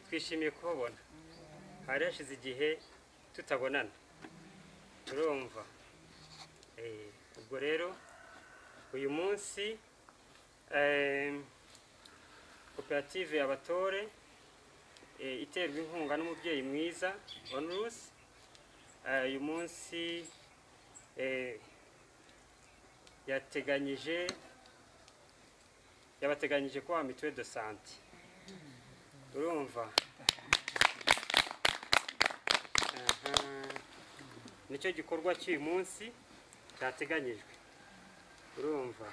twishimiye kuhabona hari hashize igihe tutabonana turumva Eh, ubwo rero uyu munsi eh, koperative abatore eh, iterwa inkunga n'umubyeyi mwiza onurusi uyu munsi eh, yateganyije yabateganyije kubaha mituweli de sante urumva Aha. nicyo gikorwa cy'uyu munsi cyateganyijwe urumva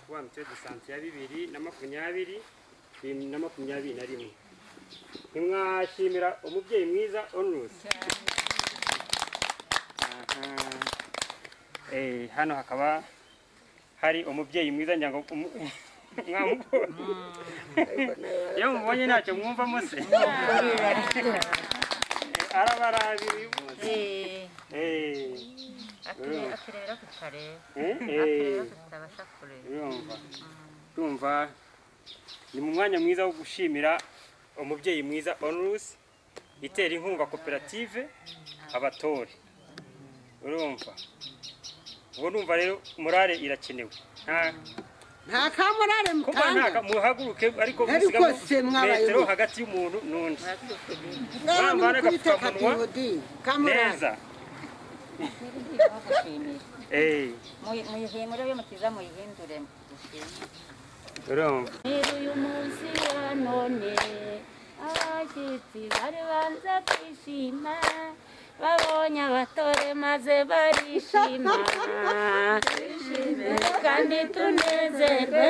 kuba mituweli de sante ya bibiri na makumyabiri bibiri na makumyabiri na rimwe ntimwashimira umubyeyi mwiza onurusi Eh, hano hakaba hari umubyeyi mwiza nyango mwamubonye iyo mubonye ntacyo mwumvamo se Eh, arabarabira uyu munsi Eh, urumva. aturera tutareba Eh, eh, aturera tutabasha kureba urumva urumva ni mu mwanya mwiza wo gushimira umubyeyi mwiza onurusi itera inkunga koperative abatore urumva ubu numva rero morale irakenewe nta nta kamurare kuba nta mutanga muhaguruke ariko Ariko musigamo se mwabaye metero mu- hagati y'umuntu n'undi mwaba mwambara muri kubita agapfukamunwa. katibodi kamurare neza Eh, muyihindure iyo mutiza muyihindure dushime urumva Nyiri uyu munsi wa none abashyitsi bari banze kwishima babonye abatore maze barishima twishime kandi tunezerwe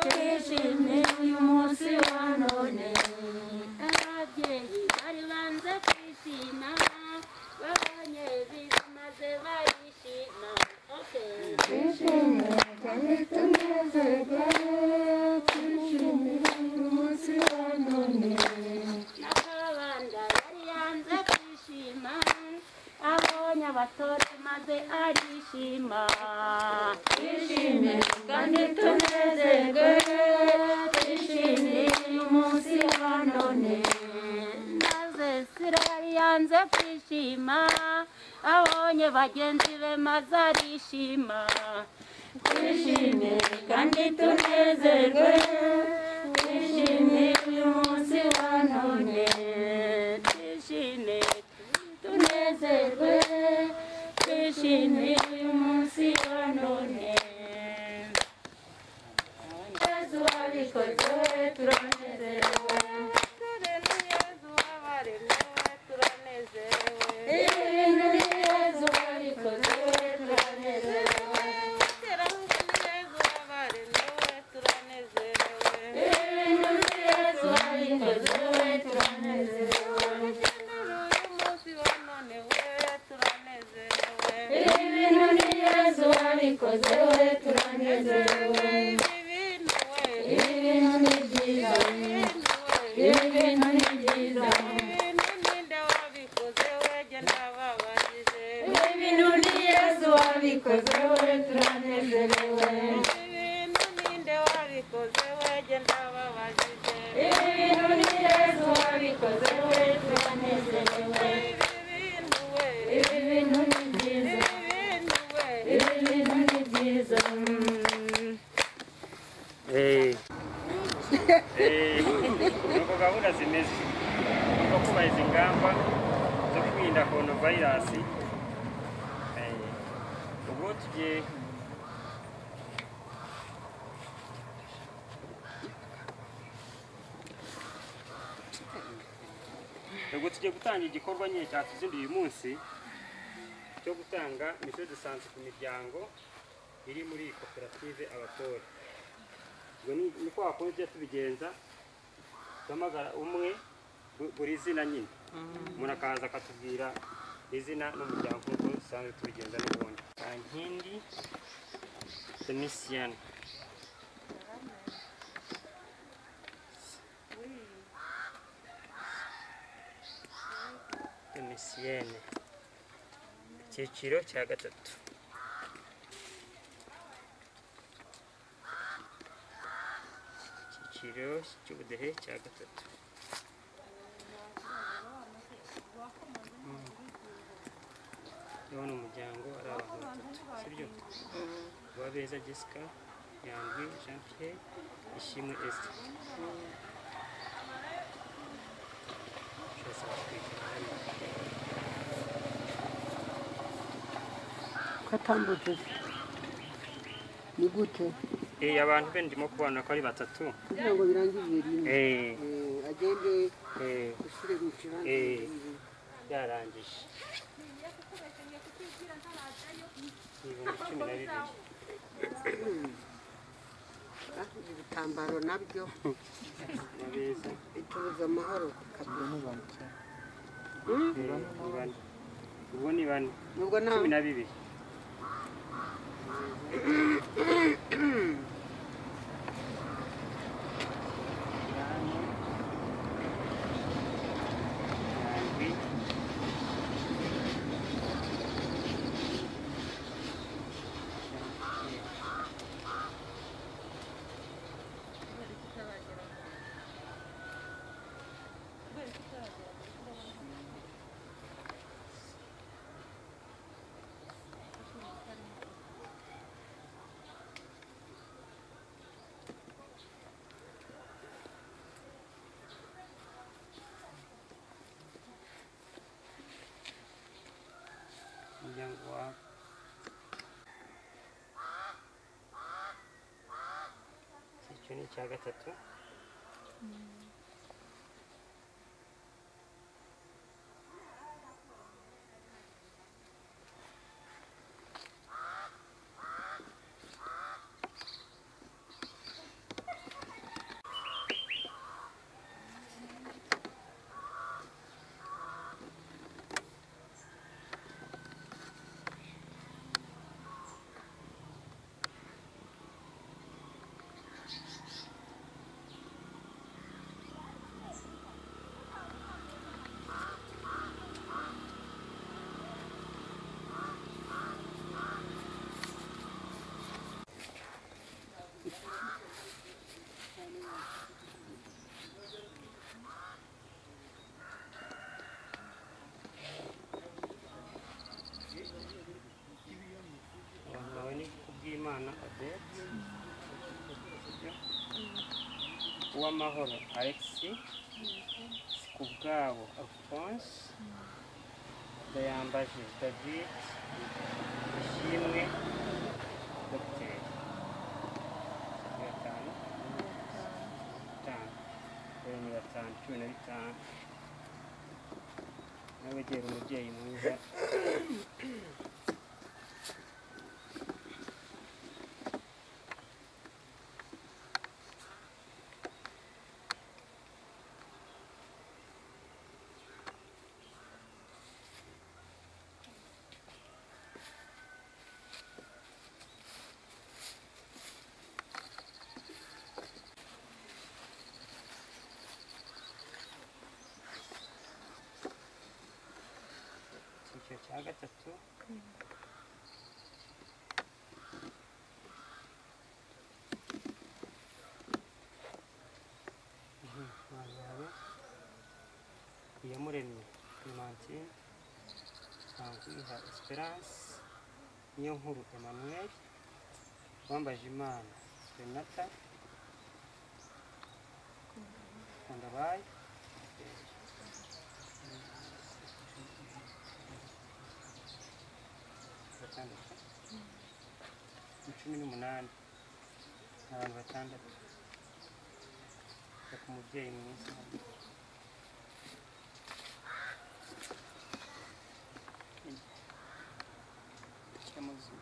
twishime uyu munsi wa none ababyeyi bari banze kwishima babonye biza maze barishima Okay. n'akabanda yari yanze kwishima abonye abatore maze arishima twishime kandi tunezerwe twishime uyu munsi wa none maze sira yari yanze kwishima abonye bagenzi be maze arishima twishime kandi tunezerwe twishime uyu munsi wa none twishime tunezerwe twishime uyu munsi wa none yezu wabikoze turanezerewe ibintu ni yezu wabikoze turanezerewe ibintu ni yezu wabikoze turanezerewe ibintu ni yezu wabikoze we turanezerewe ibintu ni byiza ibintu ni byiza ibintu ni yezu wabikoze we turanezerewe ibintu ni yezu wabikoze we turanezerewe ibi bintu ni byiza ibi bintu ni byiza Eh. Eh, nuko gahunda zimeze nuko kubahiriza ingamba zo kwirinda coronavirus Eh, ubwo tugiye ubwo tugiye gutanga igikorwa nyine cyatuzinduye uyu munsi cyo gutanga mituweli de sante ku miryango iri muri iyi koperative abatore ubwo ni ni kwa kundi tujya tubigenza duhamagara umwe bu- buri zina nyine umuntu akaza akatubwira izina n'umuryango nk'uko dusanzwe tubigenza n'ubundi kankindi domisiyani domisiyene icyiciro cya gatatu icyiciro cy'ubudehe cya gatatu uwabeza jessica nyandwi jean pierre ishimwe este Shasa batwikira hariya. katambutse ni gute Eh, abantu be ndimo kubona ko ari batatu kugira ngo birangirire rimwe Eh, Eh, agende eh, ushyire mu kibanza Eh. yarangije ibihumbi cumi na bibiri Ah, ibi bitambaro nabyo nabeza bitubuza amahoro kabiri eh, ni bane ubu ni bane nubwo nta cumi na bibiri Nyandwi. umuryango wawe icyo ni icya gatatu abantu bawe ni kubw'imana odette uwamahoro alexis kubwabo alphonse ndayambaje david ishimwe dogiteri ni batanu batanu dore ni batanu cumi na bitanu nawe gera umubyeyi mwiza icyiciro cya gatatu Mhm, abantu bawe. iyamuremye clementine ntankwiha esperance niyo nkuru emmanuel wambaje imana renata kundabaye batandatu cumi n'umunani ni abantu batandatu reka umubyeyi mwiza cy'amazina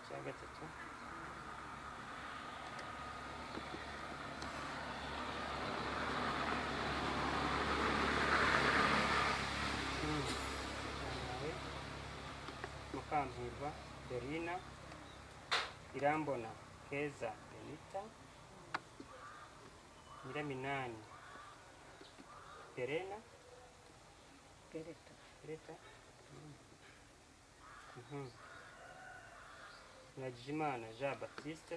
ya gatatu mukamvurwa berina irambona keza benita nyiraminani perena Pereta. pereta Najimana Jean Baptiste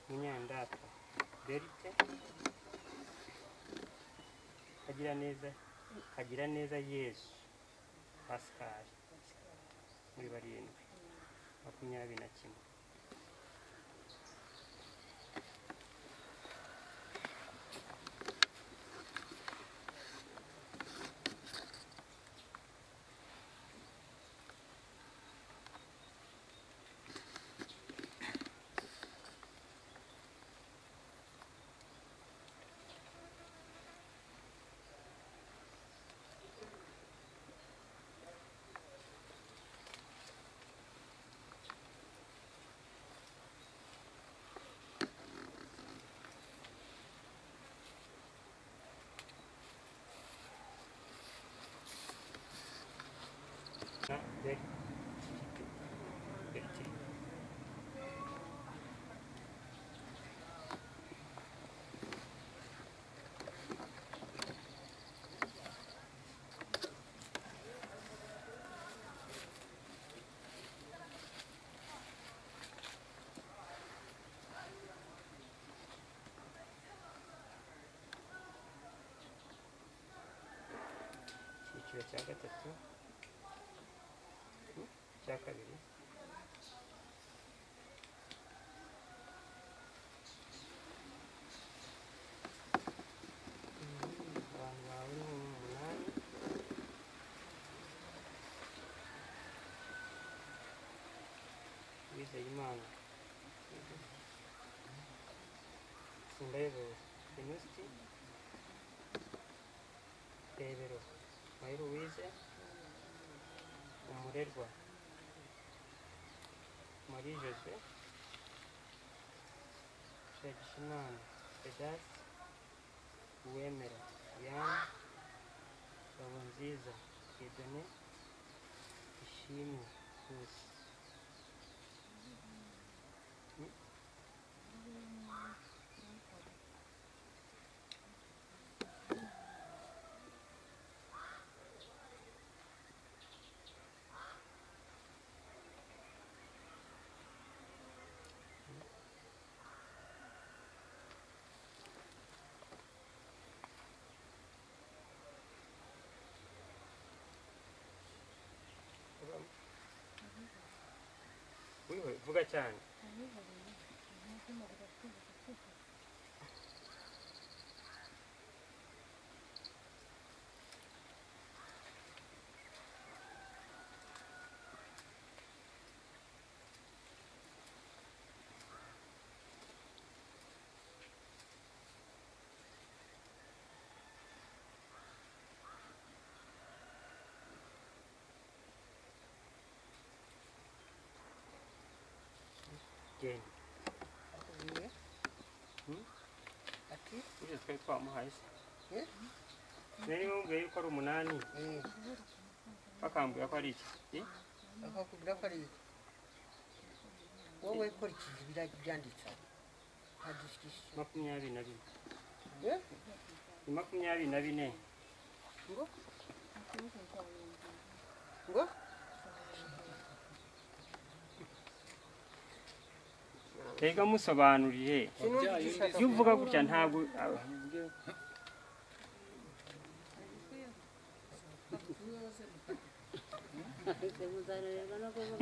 Munyandata Berite Kagira neza Kagira neza Yesu Pascal muri barindwi makumyabiri na kimwe na Beri- Berite icyiciro cya gatatu cya kabiri abantu bawe ni umunani uwizeyimana sindayebo venusti rebero mayiruwize umurerwa Marie José, Shagishimana, Vedas, Uwemera, Yan, Ngabonziza, Edene, Ishimwe, Nkusi. Hmm? Wiwe, vuga cyane. Genda. ati Uje twari twamuhaye se. Eh? Nari mubwiye yuko ari umunani, eh bakambwira ko ari iki. Eh? bakakubwira ko ari iki wowe kurikiza ibirabyanditse nta disikisiyo Makumyabiri na bine. eh Ni makumyabiri na bine. ngo ngo Mbega musobanurire. sinumva icyo ushaka Iyo uvuga gutya ntabwo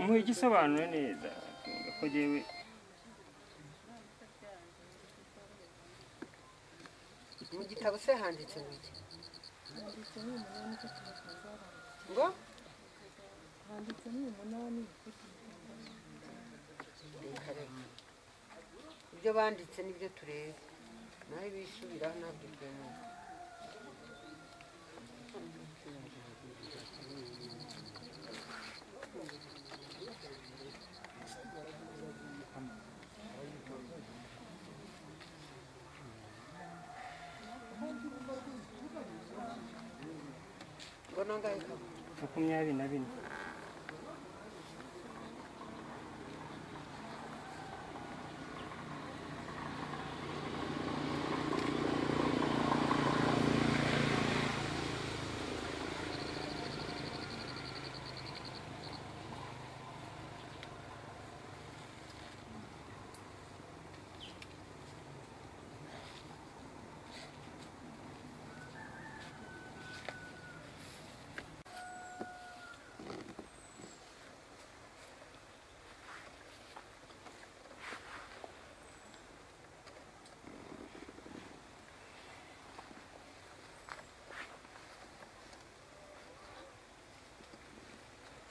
muhe igisobanuro neza ko jyewe mu gitabo se handitse ngo iki ngo reka reka ibyo banditse nibyo tureba nawe bisubiraho ntabwo byemewe mbona angahe kama makumyabiri na bine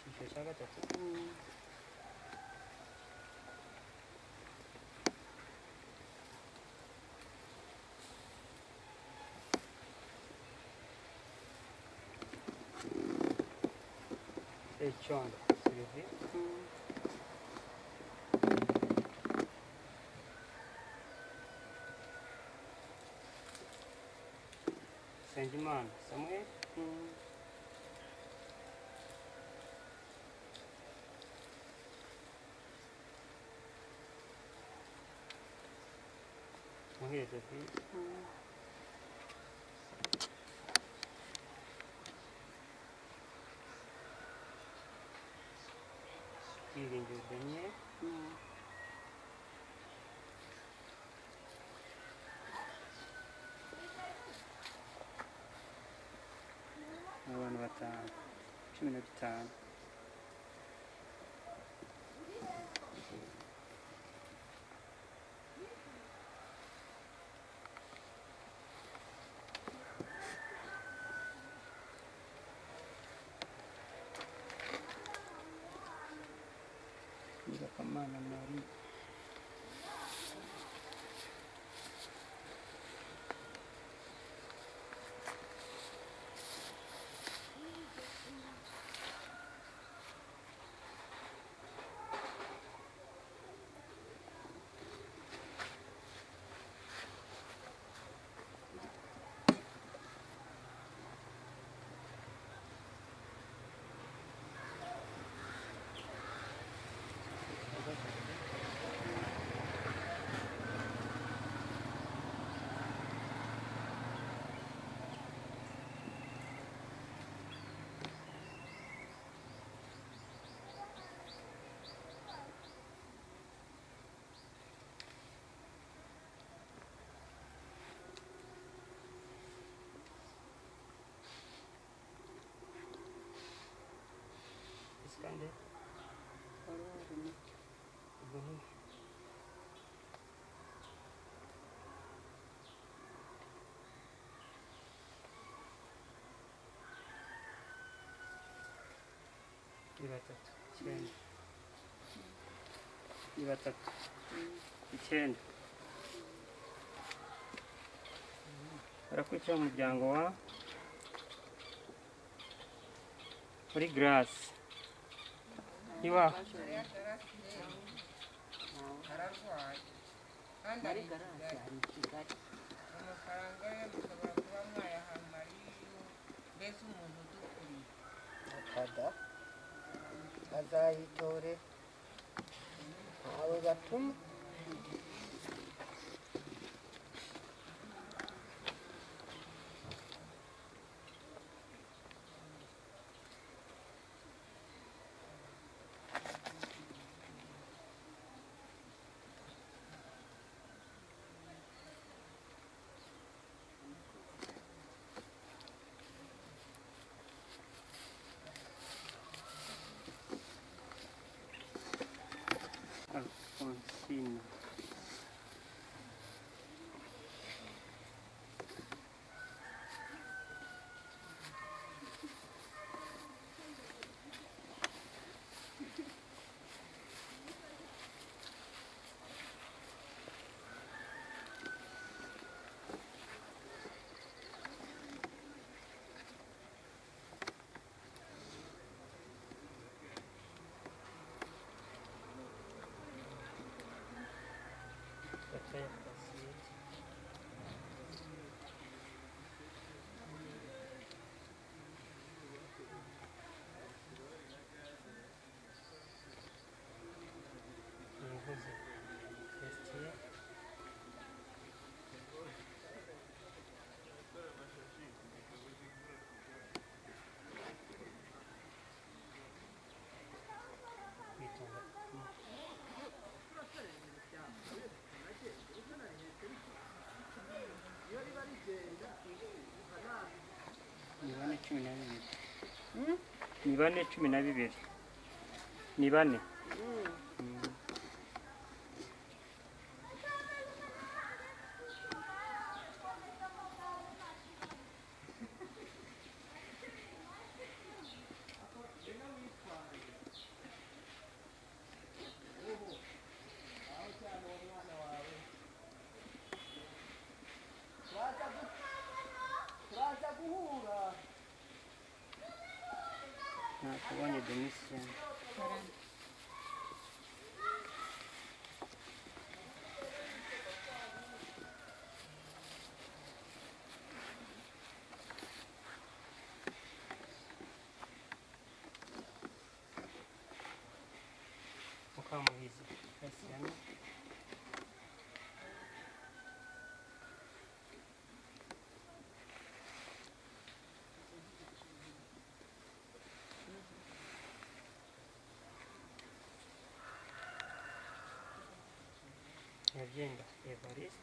ishesha gatatu econdo sirivi nsengimana samuel muhezo vi byiringiro daniel abantu batanu cumi na bitanu nyirakamana mari iskande Ubuhe. ni batatu icyenda ni batatu icyenda barakurikira umuryango wa muri garasi iwawe ararwaye kandi muri ari garasi hari i kigali amafaranga ye mushobora kuba mwayahamariyeyo mbese umuntu udukuriye akada azayitore abo batuma alfonsine cumi na bibiri ni bane cumi na bibiri ni bane nakubonye denise mukamuhizi kasiyana Евгения Эварист.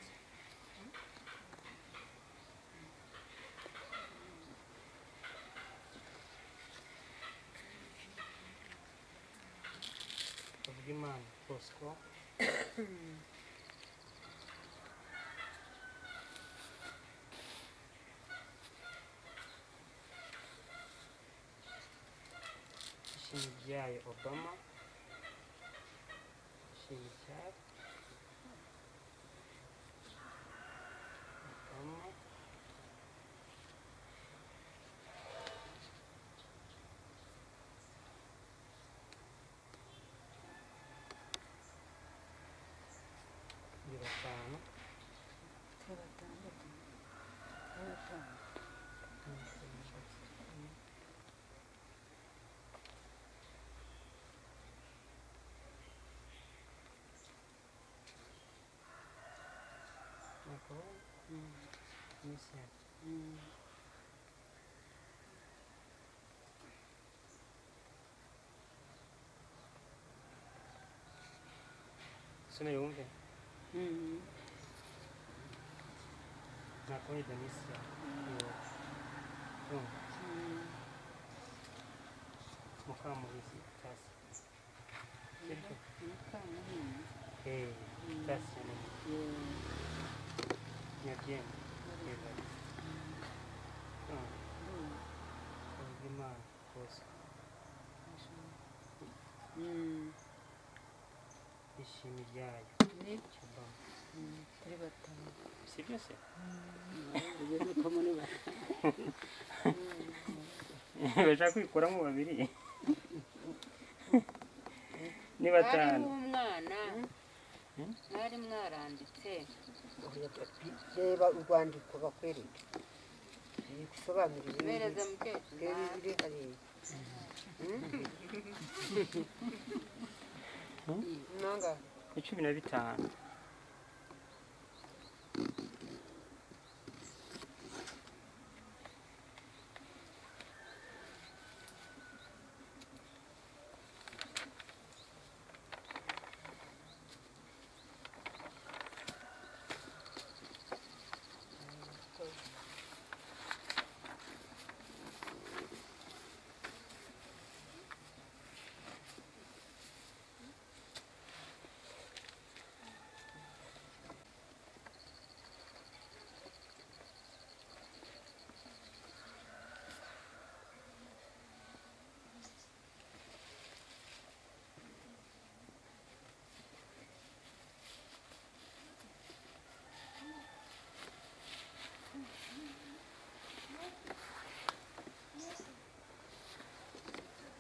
Внимание, Боско. Шингяй Обама. Шингяй. Obama. Ni batanu bakaba mishya sina yumve nakoni danisia mukamuhizi tasi sibyo Eh, tasi nyabyenda Evariste. Ah. Nsengimana Bosco. Ishimijyayo Obama. Sibyo se? bashaka kwikuramo babiri ni Mwari batanu w'umwana mwari mwaranditse reba urwandiko bakwereka bigusobanurire bereza ibiri- mukecuru reba ibiri hariya nanga ni cumi na bitanu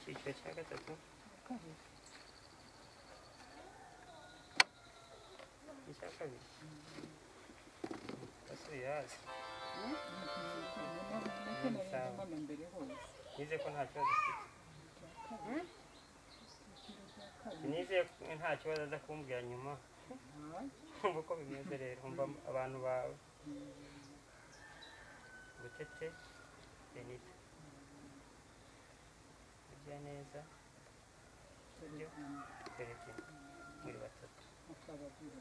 icyiciro cya gatatu icya kabiri basubiye hasi nizeye ko nta kibazo afite nizeye ko nta kibazo aza kumbwira nyuma umva uko bimeze rero umva abantu bawe butete benita kurya neza kurya perezida muri batatu ukabagura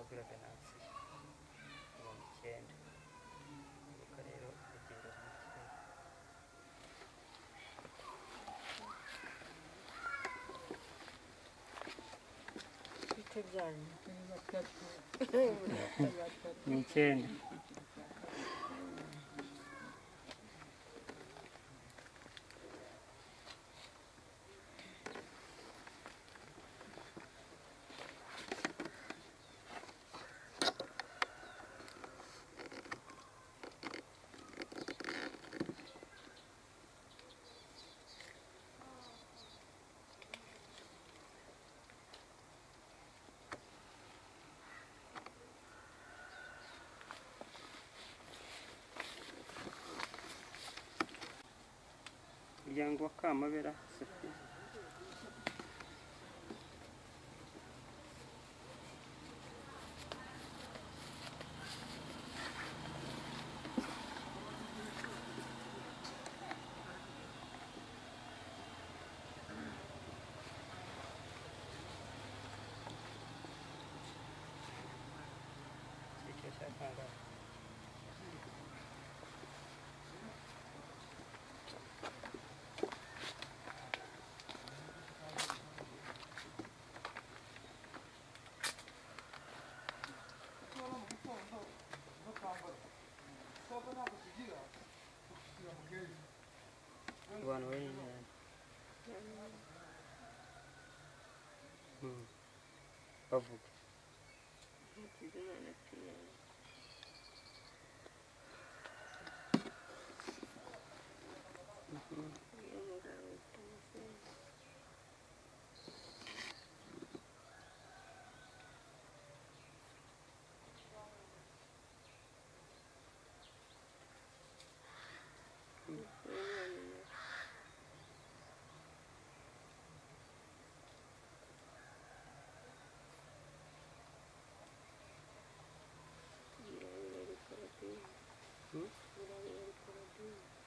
venansiyo mirongo icyenda ibice byanyu ni icyenda umuryango wa kamabera sophie Icyo cyatangaje. Abantu bari cyane bavuga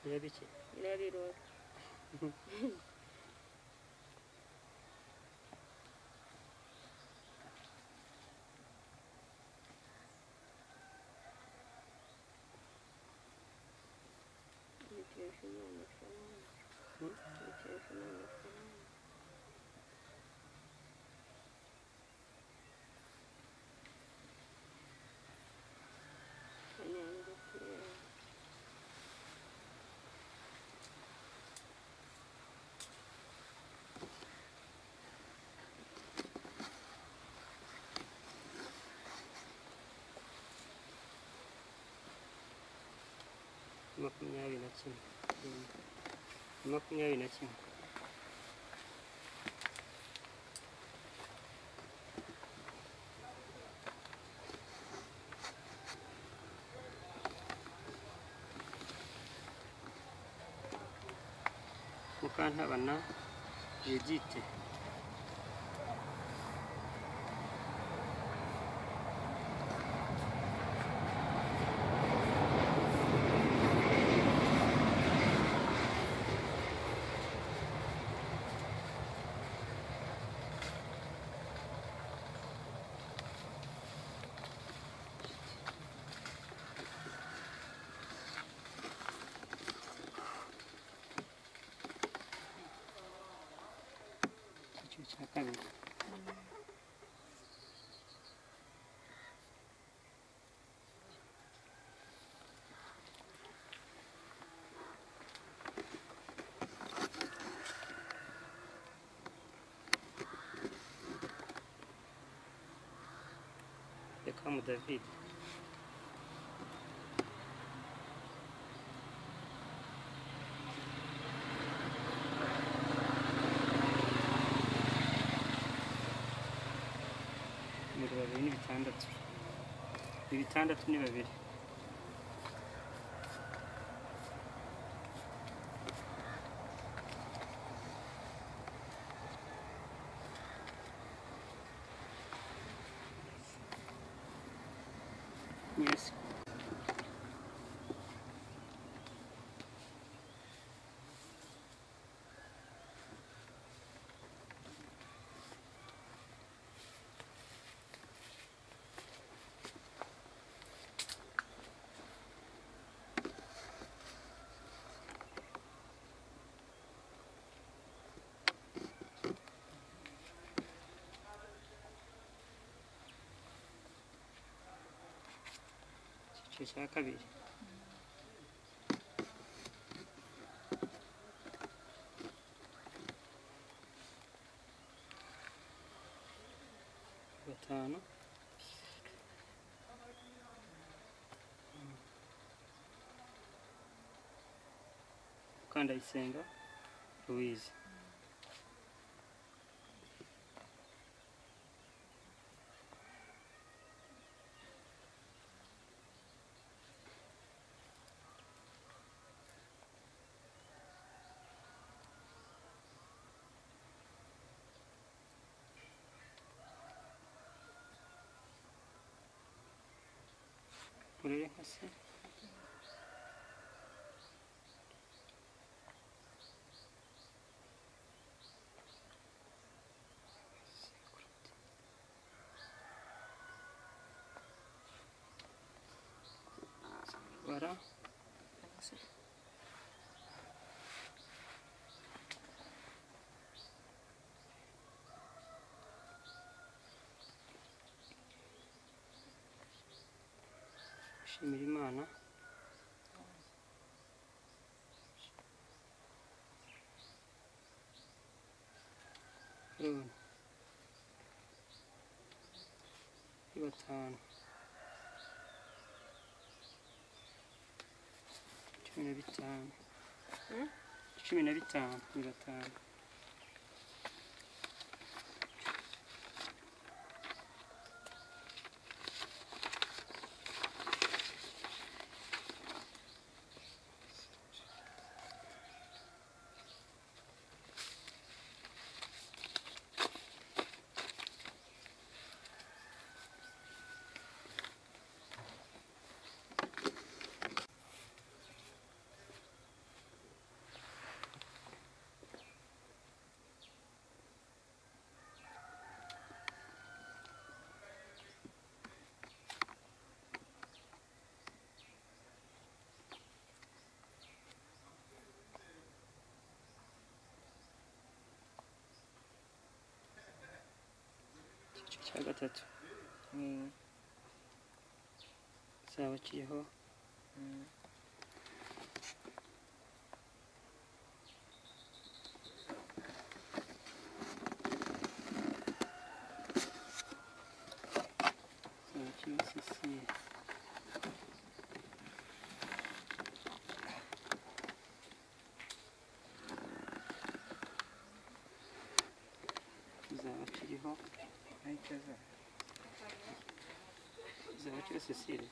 birabike Nyirabirora. Yitesha Imana amafaranga. Hmm? Yitesha Imana amafaranga. Kanyange Pierre. makumyabiri na kimwe makumyabiri na kimwe mukantabana yegite icyiciro cya kabiri Beckham David ibiro babiri n'ibitandatu ibitandatu ni babiri yes icyiciro cya kabiri gatanu mukandayisenga louise Buraya hasi. Bara. Shimira Imana. Rero, ni batanu cumi na bitanu cumi na bitanu ni batanu icyiciro cya gatatu kizaba kiriho kizaba kiriho sisire kizaba kiriho kizaba kiriho sisire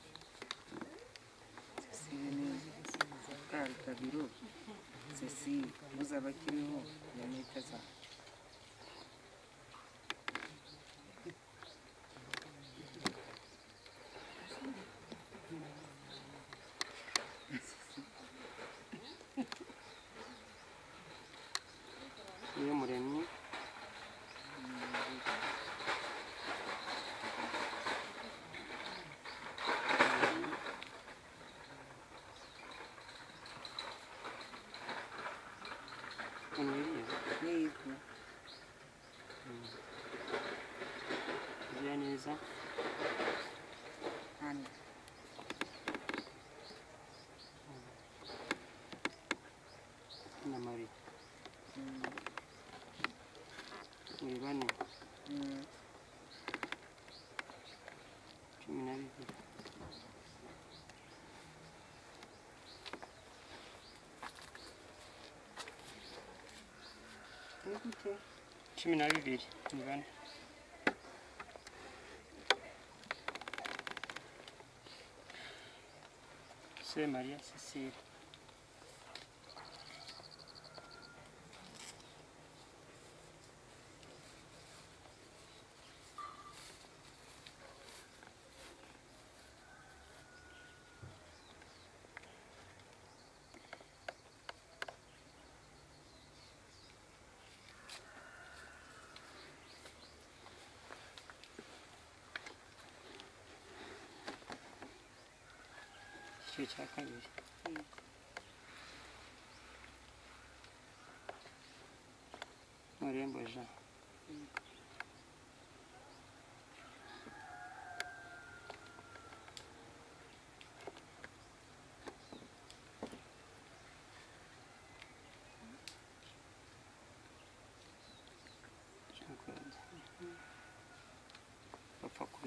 kari kabiro cecile muzaba kiriho yanita za niyo muremyi umwiriye n'ivu ugira neza hano na mari muri bane cumi na bibiri nigute cumi na bibiri ni bane semariya cecile igice cya kabiri murembo jean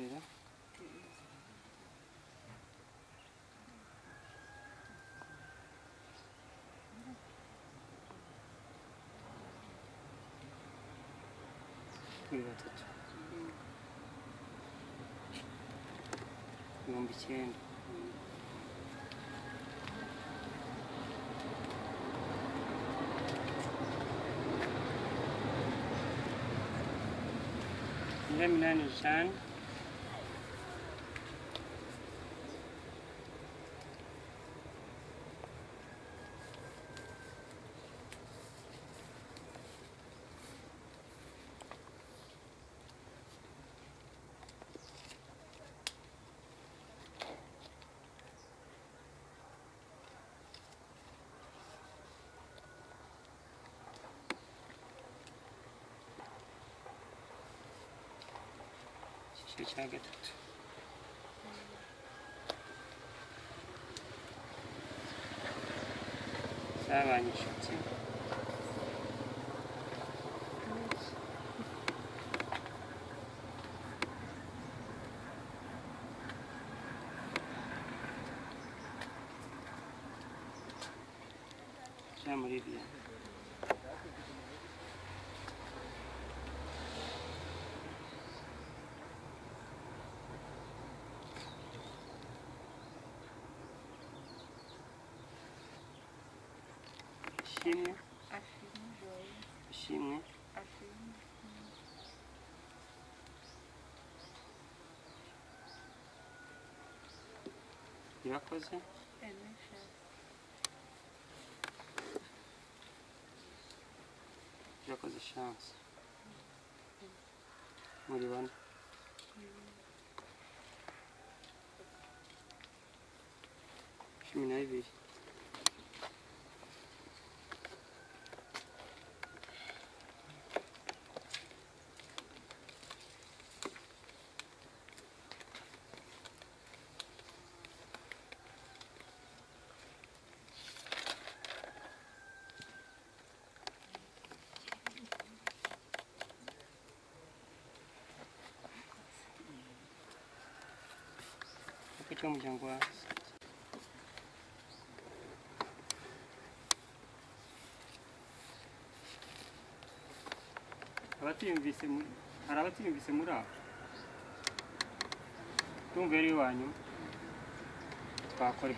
imbere ni batatu ibihumbi icyenda imbwa minani eshanu icyiciro cya gatatu zabanye inshuti Ja, muri bien. Ishimwe. Ishimwe. Irakoze. Irakoze chance. Muri bane. Cumi na bibiri. katika mchango wa abatiyumvise muri hari abatiyumvise muri abo tumva yari iwanyu twakore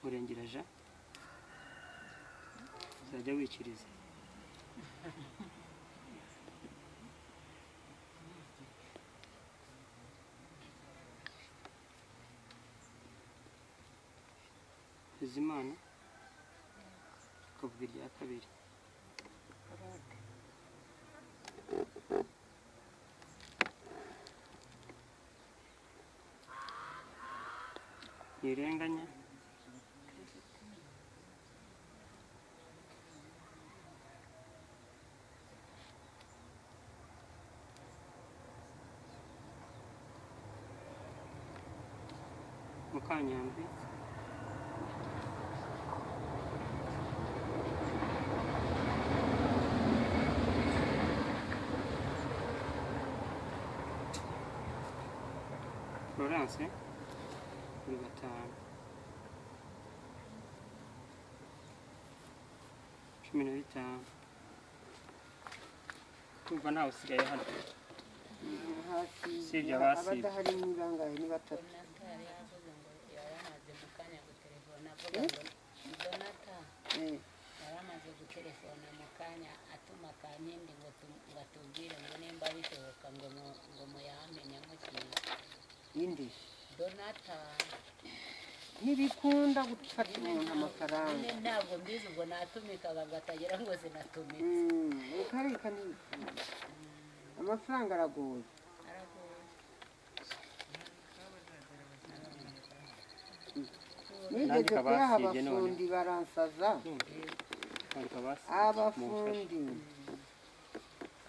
murengera ja uzajya wikiriza Bizimana ukavuga irya kabiri ntirenganya Mukanyandwi Florence kuri gatanu cumi na bitanu kumva ntawe usigaye hano Usibye abasibye. abadahari ni bangahe ni batatu Eh, yaramaze gutelefona mu kanya atuma kankindi ngo tu- ngo atubwire ngo nimba bishoboka ngo mu- ngo muyamenye mukiri indi donata ntibikunda gufata umuntu amafaranga nyine ntabwo mbizi ngo natumikaga ngatagira ngo zinatumike Mm, ukareka ntibikunda amafaranga aragoye aragoye nigeze Nandika kuyaha basibye none. abafundi baransaza abafundi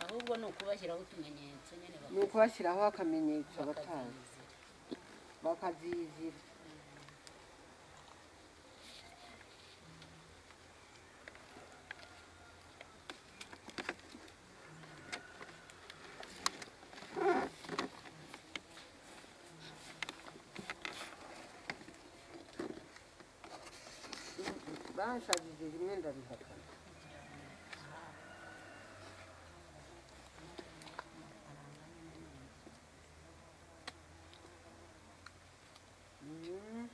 ahubwo ni ukubashyiraho utumenyetso nyine ni ukubashyiraho akamenyetso abatazi bakazizira bansabije rimwe ndabihakana Mm.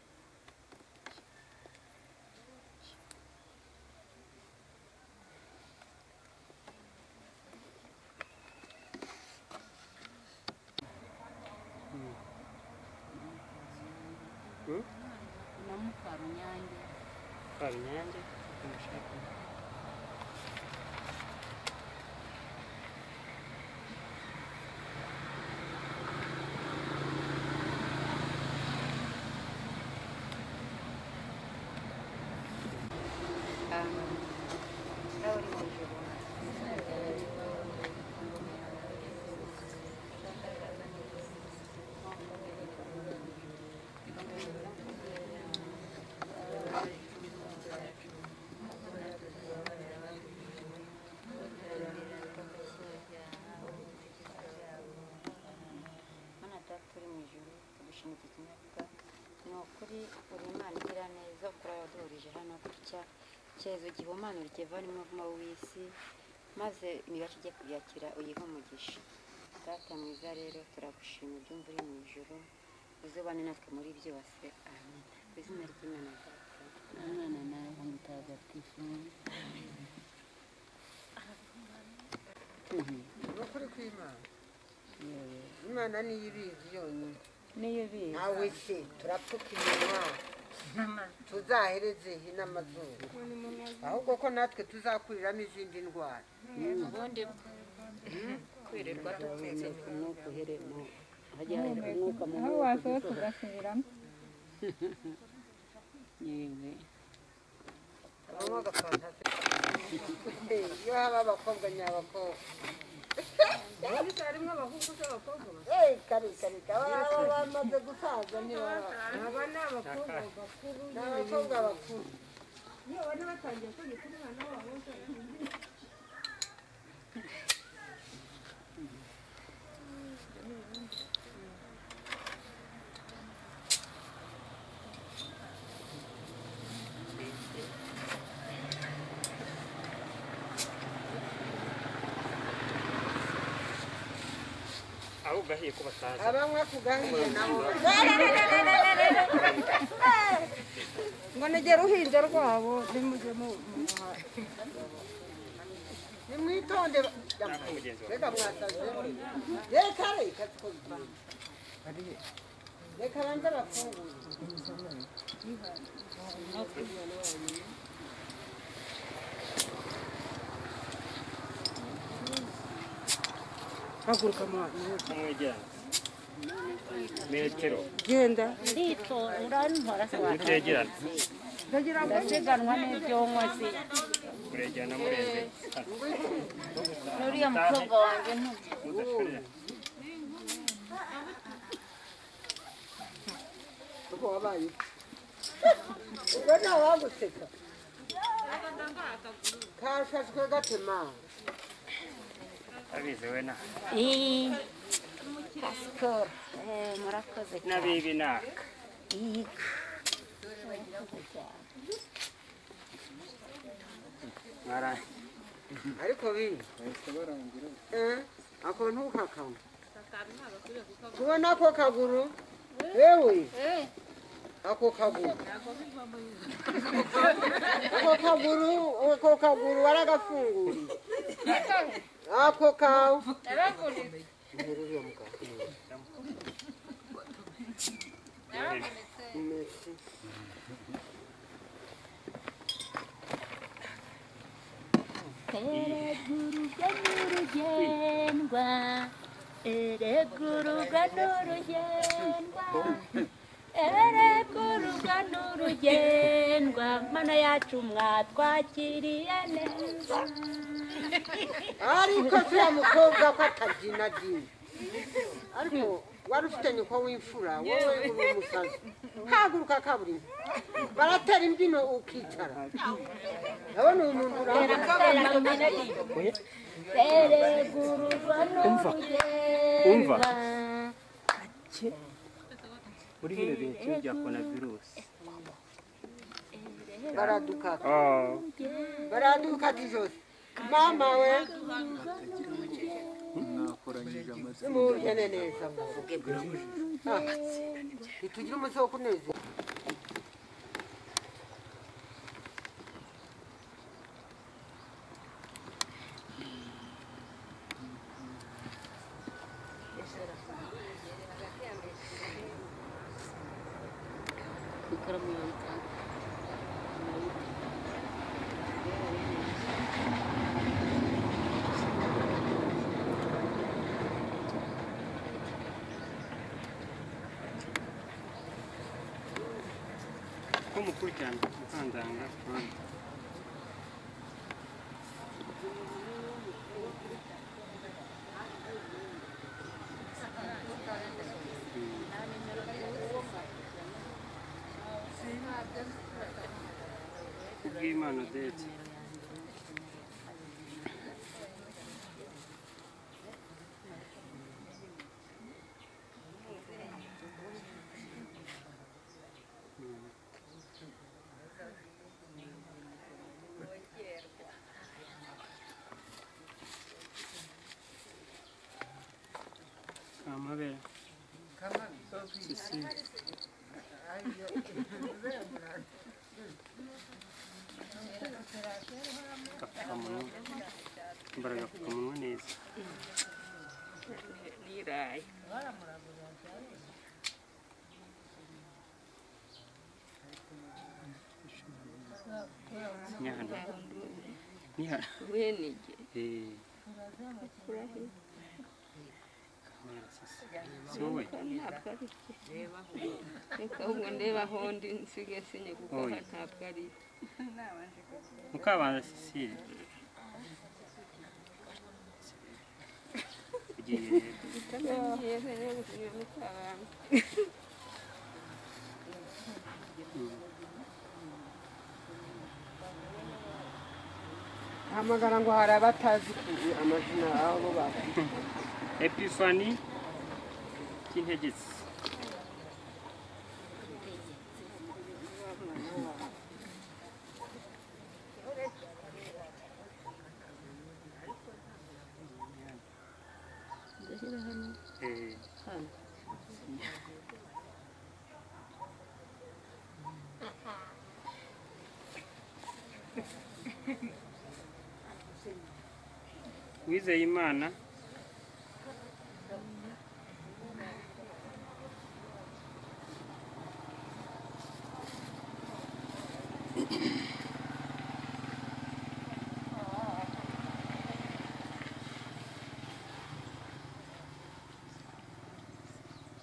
na mukarunyange Kabinyange mana data uri mu ijuru tugushima iki kinyabwa ni ukuri uri imana igira neza ukora yaduhurije hano gutya cyezo gihumanura ikivana umuvuma w'isi maze imibasha igiye kubyakira uyihe umugisha data mwiza rero turagushima ibyumva uri mu ijuru uzubane natwe muri byose amen ku izina ry'imana data umwana nawe mutagatifu ni ukuri kw'imana imana niyo ibizi yonyine niyo bizi nawe se turapfuka iminwa tuzahereze hino amazuru ahubwo ko natwe tuzakuriramo izindi ndwara ubundi kwirirwa dupfutse umwuka uheremo hajya umwuka mu aho wasohotse ugasubiramo yewe habamo agafantasi iyo haba abakobwa nyabakobwa Eh, kare kare kare baba bamaze gusaza ntibaba aba ni abakobwa bakuru ni abakobwa bakuru iyo bari batangiye kwiga kuri umwana wabo aho ugahiye ko batazi abanywa ku gahiye nabo ngo negere uruhinja rwabo nimuze mu muhanda nimwitonde Ntabwo mugenzi wawe. reka mwasaze reka reka tuko reka banze bafungure haguruka mwana kumwegerana metero genda nditonda ntwara mutegerana ndagira ngo siganwa n'ibyonko si muregerana murenze n'uriya mukobwa wanjye ntuzi mudashorera uko wabaye iki? ubwo nta waguseka kashashwe gatema abizi we na iyi sikoro murakoze n'abibi naka iyi mwarangiye ariko bibi Eh, ako ntukakanywe kubona ako kaguru wewe ako kaguru ako kaguru ako kaguru waragafunguriye ako kawe Nterura iyo mugabo. Merci. Ereguruga n'urugendwa Ereguruga n'urugendwa Ereguruga n'urugendwa Mana yacu mwatwakiriye neza ariko zuriya mukobwa ko atabyinagina ariko wari ufite nyoko w'imfura wowe uri umusazi haguruka kaburimbo baratera imbyino ukicara ndabona uyu muntu urahagaze Ereguruga n'urugendwa muri bino bintu bya korona virusi baraduka baraduka dijose mama we nimubugene neza muvuge Ah, ntitugire umunsi wo kunezera ko mukurikirana mukandanga Claude. kubw'imana odette amabere sisire agapfukamunwa mbara agapfukamunwa neza nyana nyana eh kamera sasa si wowe ntabwo ari byo reka ahubwo ndeba aho ndi nsigaye sinye kuko Oya. aha ntabwo ari byo Mukabanza Cecile. Ugiye rero. utamenyeye sinye gusinya mukabanza hamagara ngo hari abatazi amazina abo bantu Epifani cy'integetse. Eh, Uwizeye Imana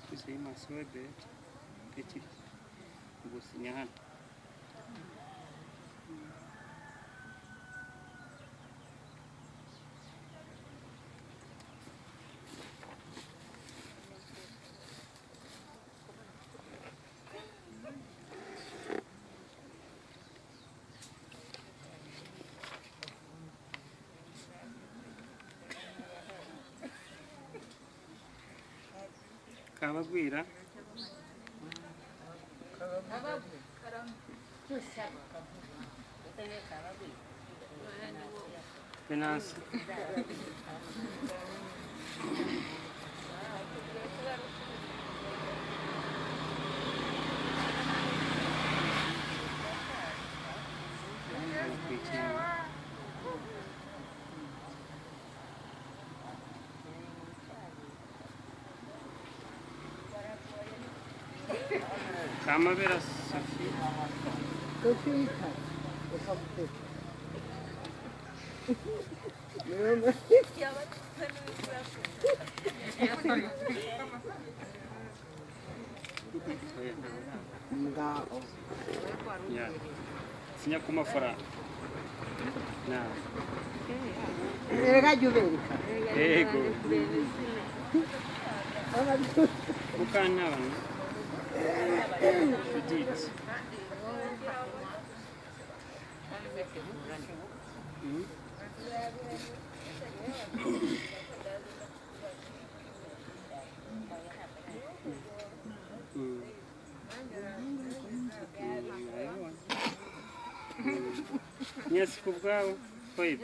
Uwizeye Imana Sobe ekiri gusinya hano. kabagwira finanse kamabera safi Tufita ukamuteka ngaho ya sinya ku mafaranga na reka jya ubereka yego mukantabana judith nyasi ku bwawe hoya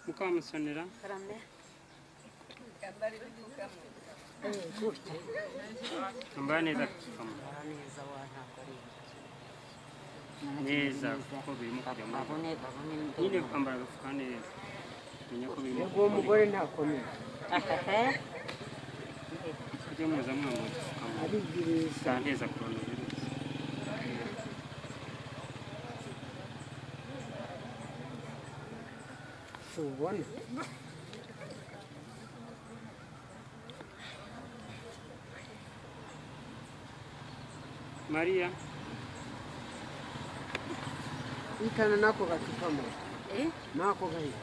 mukamusonera karame ambaye neza kukamo neza kuko birimo kujya muri nyine kwambara agafuka neza menya ko birimo uwo mugore ntakomeye kujya muza mwambara agapfukamunwa aribwiriza zanteza korona virusi tubona mariya itana nako gacupa mu nako gahita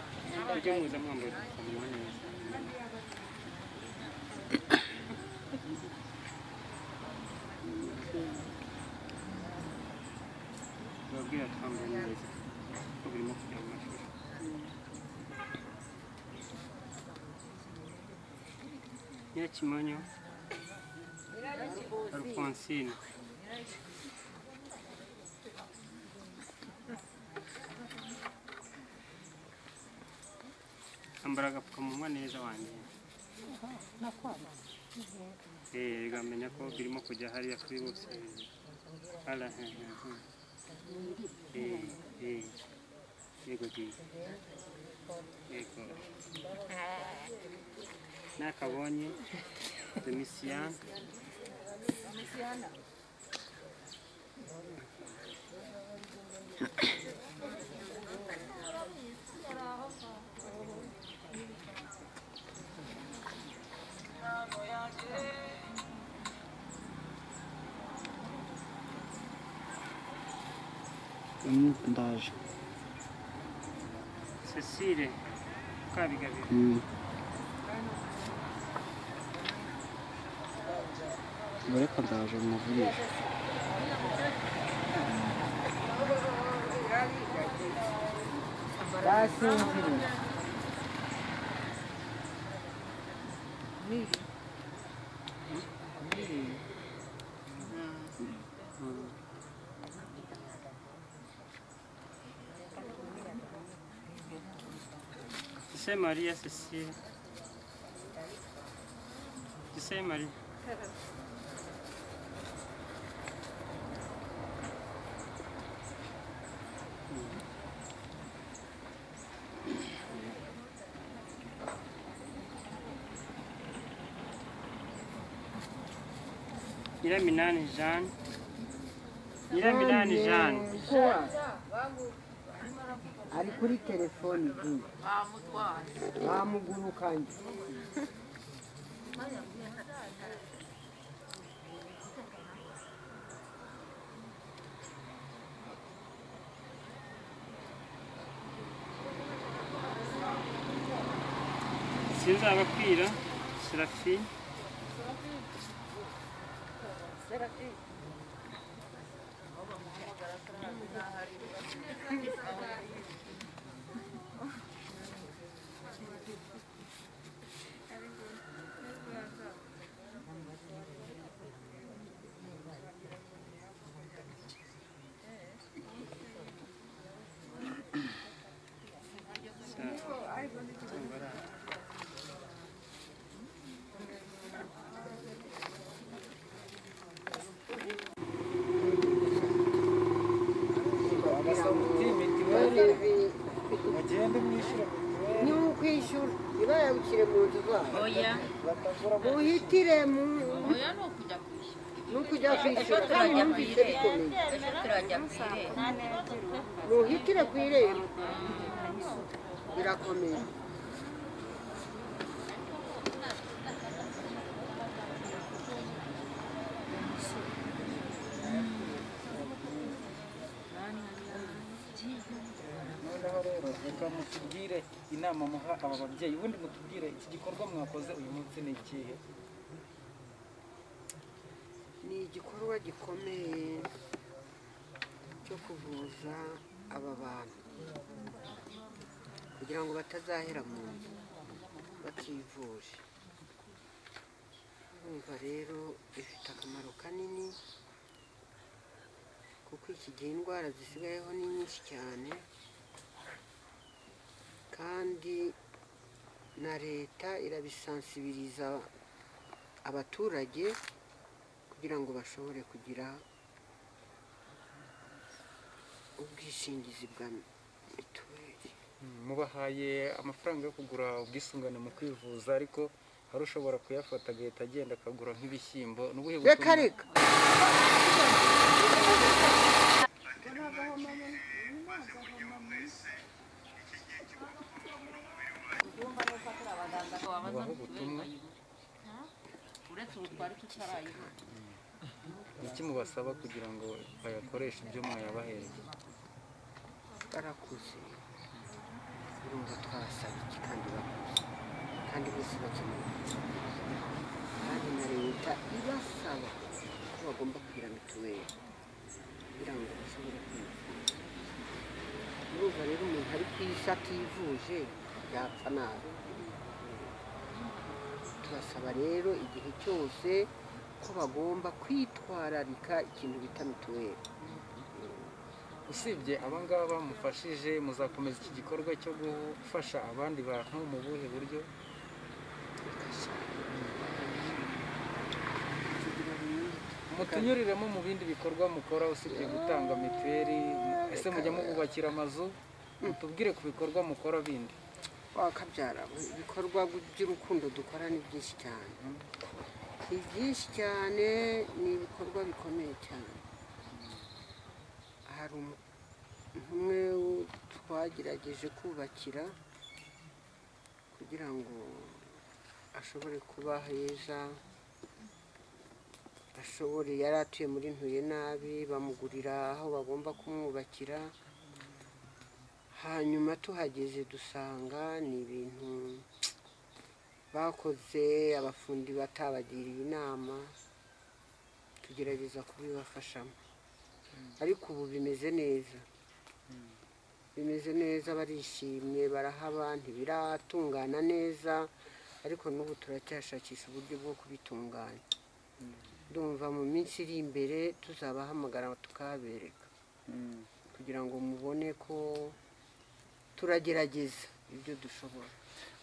kujya muza mwambara agapfukamunwa neza babwira twambaye neza kuko birimo kujya mu mashuri Nyakimonyo Alphonsine ambara agapfukamunwa neza wanjye Eh, ukamenya ko birimo kujya hariya kuri bose ala he, he, he. Eh, eh. yego ji yego nakabonye demisiyana ndaje cecile kabigabiro ureka ndaje muvurisha basinziriye Gise Maria Cecile. Gise Maria. Nyiraminani Jeanne. Nyiraminani Jeanne. Kuwa. ari kuri telefoni igiye bamugurukanye sinzaba kwira serafi ntibazayabukire mu nzu zabo oya muhitire mu oya ni ukujya ku ishuri ni ukujya kwishyura kandi numvise bikomeye ejo turajya ku irembo muhitire ku irembo birakomeye noneho rero reka mutubwire inama muha aba babyeyi ubundi mutubwire iki gikorwa mwakoze uyu munsi ni ikihe ni igikorwa gikomeye cyo kuvuza aba bantu kugira ngo batazahera mu nzu bativuje urumva rero bifite akamaro kanini kuko iki gihe indwara zisigayeho ni nyinshi cyane kandi na leta irabisansibiriza abaturage kugira ngo bashobore kugira ubwishingizi bwa mituweli mubahaye amafaranga yo kugura ubwisungane mu kwivuza ariko hari ushobora kuyafata agahita agenda akagura nk'ibishyimbo ni ubuhe reka butumwa- reka mubaha ubutumwa uretse ubutwari tutarayiba ni iki mubasaba kugira ngo bayakoreshe ibyo mwayabahereye barakuze urumva twabasaba iki kandi bakuze kandi bose bakeneye ubwishingizi. kandi na leta ibasaba ko bagomba kugira mituweli kugira ngo bashobore kwivuza urumva rero umuntu ari ku isi ativuje yapfa nabi turasaba rero igihe cyose ko bagomba kwitwararika ikintu bita mituweli usibye abangaba mufashije muzakomeza iki gikorwa cyo gufasha abandi bantu mu buhe buryo mutunyuriremo mu bindi bikorwa mukora usibye gutanga mituweli ese mujya mububakira amazu mutubwire ku bikorwa mukora bindi wakabyara ibikorwa by'urukundo dukora ni byinshi cyane ni byinshi cyane ni ibikorwa bikomeye cyane hari umu- umwe wo twagerageje kubakira kugira ngo ashobore kuba heza ashobore yari atuye muri ntuye nabi bamugurira aho bagomba kumwubakira hanyuma tuhageze dusanga ni ibintu bakoze abafundi batabagiriye inama tugerageza kubibafashamo ariko ubu bimeze neza bimeze neza barishimye barahaba ntibiratungana neza ariko n'ubu turacyashakisha uburyo bwo kubitunganya ndumva mu minsi iri imbere tuzabahamagara tukabereka kugira ngo mubone ko turagerageza ibyo dushobora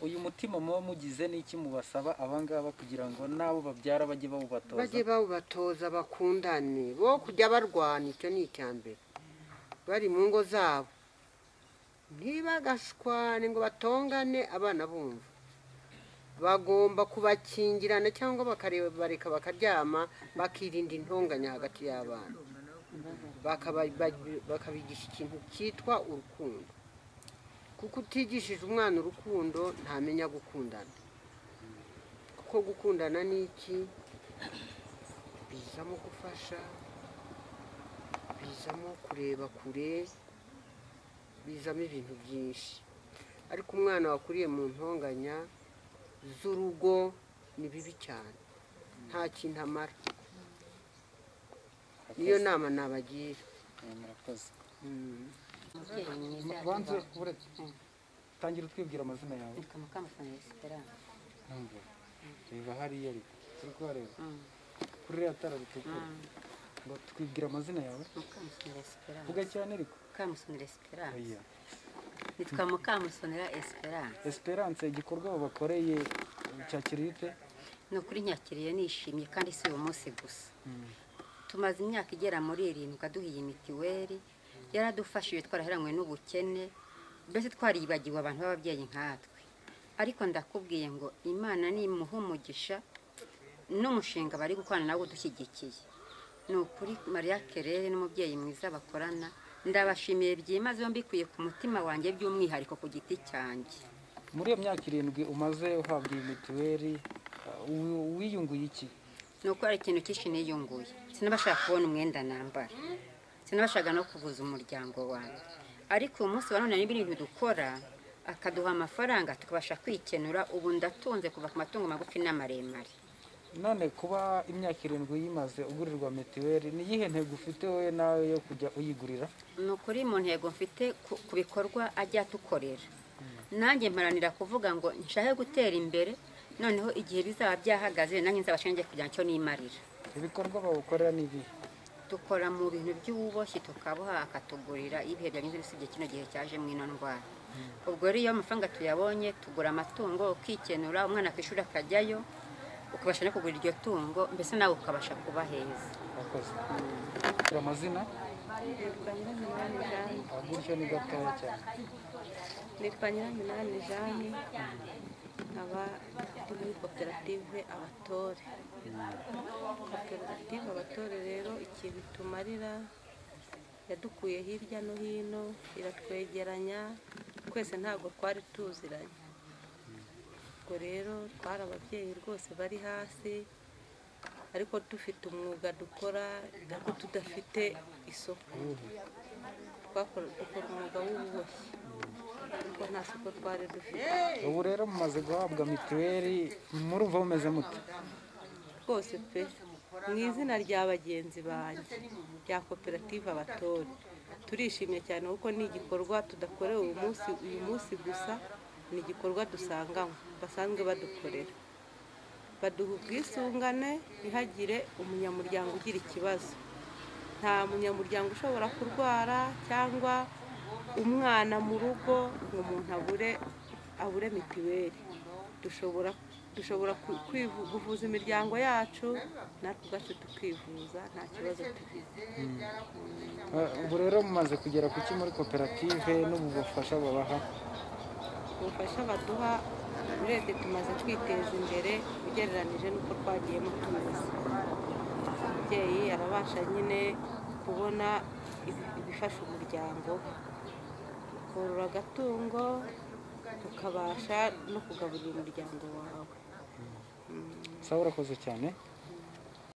uyu mutima muba mugize n'iki mubasaba abangaba kugira ngo n'abo babyara bajye bawubatoza bajye bawubatoza bakundane bo kujya barwana icyo ni icya mbere bari mu ngo zabo ntibagashwane ngo batongane abana bumva bagomba kubakingirana cyangwa bakareba bareka bakaryama bakirinda intonganya hagati y'abana Bakaba- ba- bakabigisha ikintu cyitwa urukundo kuko utigishije umwana urukundo ntamenya gukundana kuko gukundana ni iki bizamo gufasha bizamo kureba kure bizamo ibintu byinshi ariko umwana wakuriye mu ntonganya z'urugo ni bibi cyane nta kintu amara niyo nama nabagira Eh, murakoze Mm. umubyeyi mwiza banze uretse tangira utwibwira amazina yawe ni kamukamufana resitorante Ntabwo. reba hariya ariko turi kuhareba kuri ririya tara ritukura ngo twibwira amazina yawe mukamusoni resitorante vuga cyane ariko mukamusoni resitorante oya nitwa mukamusonera esperance esperance igikorwa babakoreye cyakiriye ute ni ukuri nyakiriye nishimye kandi si uyu munsi gusa tumaze imyaka igera muri irindwi aduha iyi mitiweli yaradufashije twaraheranywe n'ubukene mbese twaribagiwe abantu b'ababyeyi nkatwe ariko ndakubwiye ngo imana nimuha umugisha n'umushinga bari gukorana nawo udushyigikiye ni ukuri mariya kerere n'umubyeyi mwiza bakorana ndabashimiye byimazeho mbikuye ku mutima wanjye by'umwihariko ku giti cyanjye muri iyo myaka irindwi umaze uhabwa iyi mituweli uh, wi- wiyunguye iki ni uko hari ikintu cyinshi niyunguye sinabashaka kubona umwenda nambara sinabashaga no kuvuza umuryango wanjye ariko uyu munsi wa none harimo ibintu dukora akaduha amafaranga tukabasha kwikenura ubu ndatunze kuva ku matungo magufi n'amaremare none kuba imyaka irindwi uyimaze ugurirwa mituweli ni iyihe ntego ufite wowe nawe yo kujya uyigurira ni ukuri mu ntego mfite ku- ku bikorwa ajya atukorera nanjye mparanira kuvuga ngo nshahe gutera imbere noneho igihe bizaba byahagaze nanjye nzabashe njye kugira icyo nimarira ibikorwa bawukorera ni ibihe dukora mu bintu by'ububoshyi tukaboha akatugurira iyo ibihe byanyuze usibye kino gihe cyaje ino ndwara ubwo rero iyo amafaranga tuyabonye tugura amatungo ukikenura umwana ku ishuri akajyayo ukabasha no kugura iryo tungo mbese nawe ukabasha kuba heza wakoze Kugira amazina Ah, gutyo ni gatoya cyane nitwa nyiraminani jane nkaba ndi muri koperative abatore koperative abatore rero ikintu tumarira yadukuye hirya no hino iratwegeranya twese ntabwo twari tuziranye ubwo rero twari ababyeyi rwose bari hasi ariko dufite umwuga dukora ariko tudafite isoko twakora dukora umwuga w'ububoshyi kuko nta soko twari dufite ubu rero mumaze guhabwa mituweli murumva mumeze mute rwose pe mu izina rya bagenzi banjye rya koperative abatore turishimye cyane kuko ni igikorwa tudakorewe uyu munsi uyu munsi gusa ni igikorwa dusanganywe basanzwe badukorera baduha ubwisungane ntihagire umunyamuryango ugira ikibazo nta munyamuryango ushobora kurwara cyangwa umwana mu rugo ngo umuntu abure abure mituweli dushobora dushobora ku- kwivu- kuvuza imiryango yacu natwe ubwacu tukivuza nta kibazo tugize Ah, ubu rero mumaze kugera ku ki muri koperative n'ubu bufasha babaha ubufasha baduha urebye tumaze kwiteza imbere ugereranije n'uko twagiyemo tumaze umubyeyi arabasha nyine kubona ibi- ibifasha umuryango we. korora agatungo ukabasha no kugaburira umuryango wawe sawa urakoze cyane